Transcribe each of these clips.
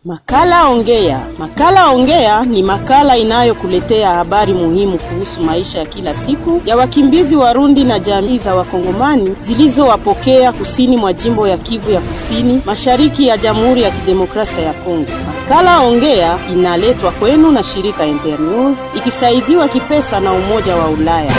Makala Ongea. Makala Ongea ni makala inayokuletea habari muhimu kuhusu maisha ya kila siku ya wakimbizi Warundi na jamii za Wakongomani zilizowapokea kusini mwa jimbo ya Kivu ya Kusini, mashariki ya Jamhuri ya Kidemokrasia ya Kongo. Makala Ongea inaletwa kwenu na shirika Internews ikisaidiwa kipesa na Umoja wa Ulaya.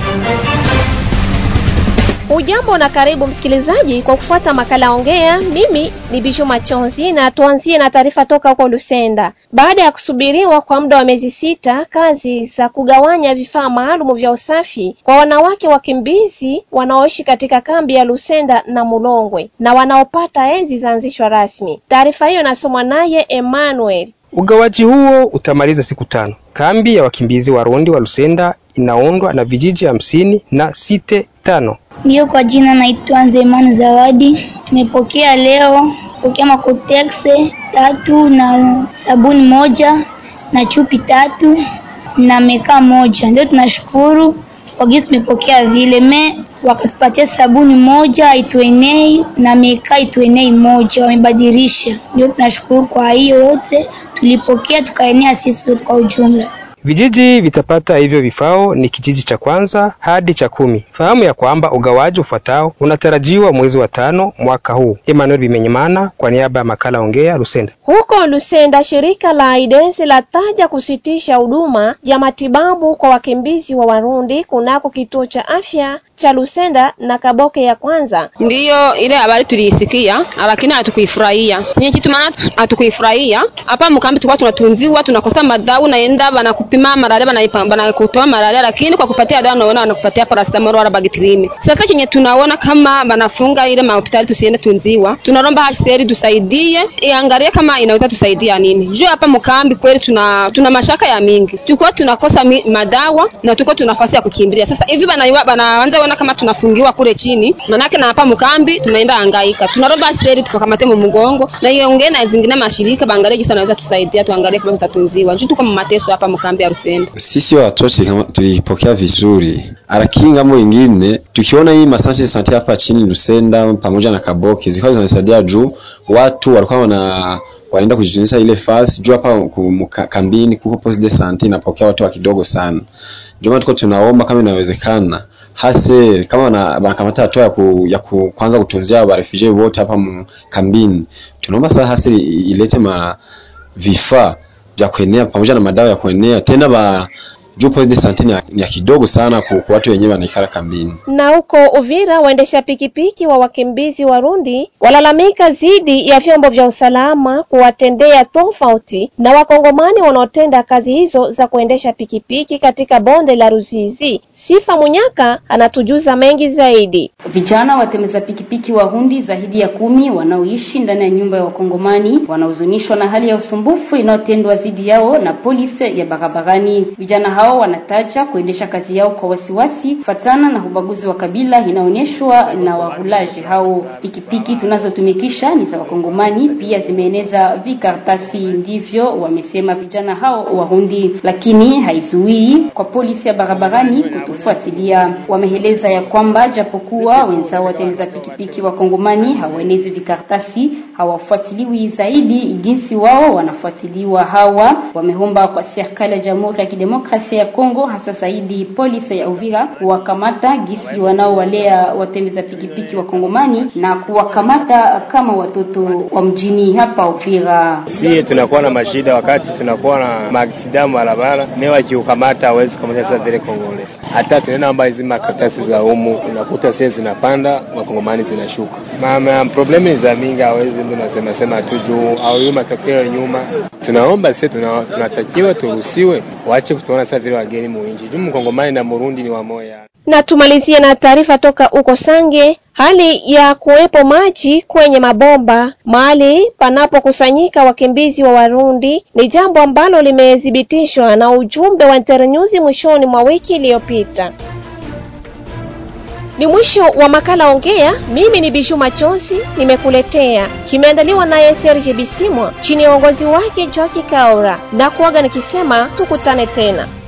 Ujambo na karibu msikilizaji kwa kufuata makala ongea. Mimi ni Biju Machonzi na tuanzie na taarifa toka huko Lusenda. Baada ya kusubiriwa kwa muda wa miezi sita, kazi za kugawanya vifaa maalum vya usafi kwa wanawake wakimbizi wanaoishi katika kambi ya Lusenda na Mulongwe na wanaopata enzi zaanzishwa rasmi. Taarifa hiyo inasomwa naye Emmanuel. Ugawaji huo utamaliza siku tano. Kambi ya wakimbizi Warundi wa Lusenda inaundwa na vijiji hamsini na site tano. Ndiyo, kwa jina naitwa Nzemani Zawadi. Tumepokea leo pokea makotexe tatu na sabuni moja na chupi tatu na meka moja. Ndio tunashukuru kwa gisi tumepokea vile me wakatupatia sabuni moja ituenei na meka ituenei moja, wamebadilisha. Ndio tunashukuru kwa hiyo yote tulipokea, tukaenea sisi wote kwa ujumla. Vijiji vitapata hivyo vifao ni kijiji cha kwanza hadi cha kumi. Fahamu ya kwamba ugawaji ufuatao unatarajiwa mwezi wa tano mwaka huu. Emmanuel Bimenyimana kwa niaba ya makala Ongea Lusenda. Huko Lusenda, shirika la AIDS lataja kusitisha huduma ya matibabu kwa wakimbizi wa Warundi kunako kituo cha afya cha Lusenda na Kaboke ya kwanza. Ndiyo ile habari tuliisikia, lakini hatukuifurahia. Chenye kitu maana hatukuifurahia. Hapa mkambi tulikuwa tunatunziwa, tunakosa madau, naenda banakupima malaria, banakutoa malaria, lakini kwa kupatia dawa naona wanakupatia paracetamol wala bagitrine. Sasa chenye tunaona kama banafunga ile mahospitali tusiende tunziwa, tunaomba HCR tusaidie, iangalie kama inaweza tusaidia nini. Juu hapa mkambi kweli tuna tuna mashaka ya mingi. Tulikuwa tunakosa mi, madawa na tulikuwa tuna nafasi ya kukimbilia. Sasa hivi bana banaanza ona kama tunafungiwa kule chini, manake na hapa mkambi tunaenda hangaika. Tunaomba HCR tukamate mu mgongo na iongee na zingine mashirika baangalie jinsi anaweza tusaidia, tuangalie kama tutatunziwa. Juu tuko mateso hapa mkambi ya Rusenda. Sisi watoto kama tulipokea vizuri, lakini ngambo ingine tukiona hii masanti sante hapa chini Lusenda pamoja na Kaboki zilikuwa zinasaidia juu watu walikuwa wana wanaenda kujitunza ile fasi juu hapa kambini kuko poste de sante inapokea watu wa kidogo sana. Ndio maana tuko tunaomba kama inawezekana hase kama wanakamata hatua ya, ku, ya ku, kwanza kutunzia wa refugee wote hapa kambini, tunaomba sasa hase ilete ma vifaa vya kuenea pamoja na madawa ya kuenea tena ba juu poste de sante ni ya kidogo sana kwa watu wenyewe wanaikala kambini. Na huko Uvira, waendesha pikipiki wa wakimbizi Warundi walalamika zidi ya vyombo vya usalama kuwatendea tofauti na wakongomani wanaotenda kazi hizo za kuendesha pikipiki katika bonde la Ruzizi. Sifa Munyaka anatujuza mengi zaidi. Vijana watembeza pikipiki Warundi zaidi ya kumi wanaoishi ndani ya nyumba ya wakongomani wanahuzunishwa na hali ya usumbufu inayotendwa dhidi yao na polisi ya barabarani. Vijana hao wanataja kuendesha kazi yao kwa wasiwasi kufatana na ubaguzi wa kabila inaonyeshwa na wahulaji hao. Pikipiki tunazotumikisha ni za wakongomani, pia zimeeneza vikaratasi, ndivyo wamesema vijana hao Warundi, lakini haizuii kwa polisi ya barabarani kutufuatilia. Wameeleza ya kwamba japokuwa wenzao watembeza pikipiki wakongomani hawaenezi vikaratasi, hawafuatiliwi zaidi jinsi wao wanafuatiliwa. Hawa wameomba kwa serikali ya Jamhuri ya Kidemokrasia ya Kongo hasa zaidi polisi ya Uvira kuwakamata gisi wanaowalea watembeza pikipiki wa Kongomani na kuwakamata kama watoto wa mjini hapa Uvira. Sie tunakuwa na mashida wakati tunakuwa na maaksida barabara, mimi wakiukamata hawezi kukamata sasa vile Kongole. Hata tunaenda amba hizi makaratasi za umu unakuta sie zinapanda wakongomani zinashuka. Mama problemi za mingi hawezi mtu nasema sema tu juu au hiyo matokeo nyuma. Tunaomba sisi tunatakiwa turuhusiwe waache kutuona sasa vile wageni muinji. Juu mkongomani na Murundi ni wamoja. Na tumalizie na taarifa toka uko Sange. Hali ya kuwepo maji kwenye mabomba mahali panapokusanyika wakimbizi wa Warundi ni jambo ambalo limethibitishwa na ujumbe wa Internews mwishoni mwa wiki iliyopita. Ni mwisho wa makala Ongea. Mimi ni Biju Machozi nimekuletea, kimeandaliwa naye Serge Bisimwa chini ya uongozi wake Joaki Kaora, na kuaga nikisema tukutane tena.